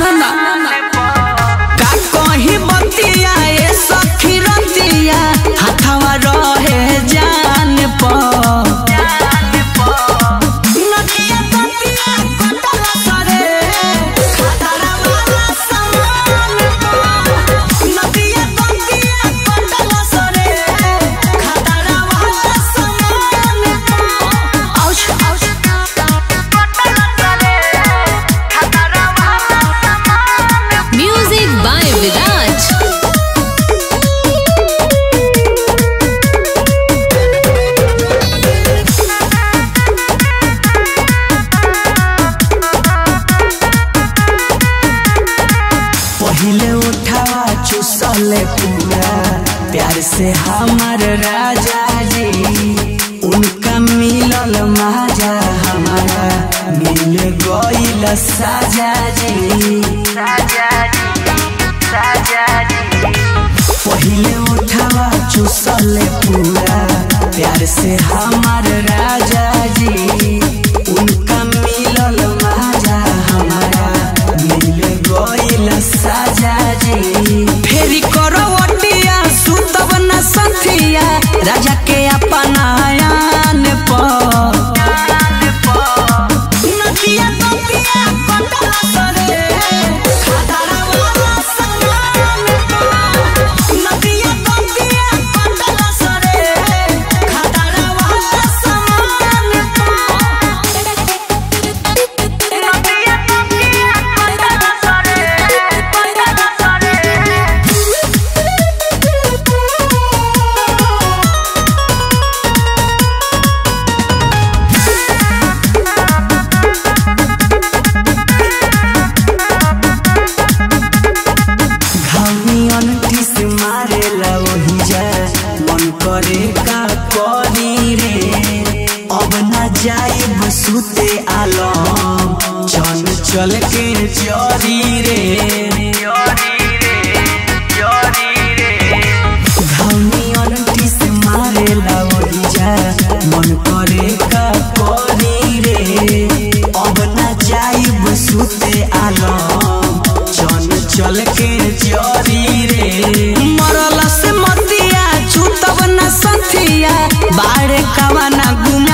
सुन ना का कहीं बतिया ए सखी रतिया हाथवा रहे जान पर नदिया तटिया कटल सरे खतरा वाला समान पर नदिया तटिया कटल सरे खतरा वाला समान पर ouch ouch Music by Viraj. पहले उठावा चुसले पूरा प्यार से हमार राजा जी उनका मिलल माजा हमारा मिल गईल साजा जी पहले उठावा चुसले पूरा प्यार से हमार राजा जी उनका मिलल माजा हमारा मिल गईल साजा जी फेरी करो ओटिया सुतब न संथिया राजा के अपना आयान पर नदिया तटिया कटल सरे खतरा वाला समान पर नदिया तटिया कटल सरे खतरा वाला समान पर नदिया तटिया कटल सरे कटल घामियन टिस मारेला वही जा मन करे का करी रे अब ना जाए बसुते आलम चल चल के चरी रे घामियन टिस मारेला वही जा मन करे का करी रे अब ना जाए बसुते आलम चल चल के जरी रे मरल से मतिया छूतब न संथिया बाड़े कवा ना गुम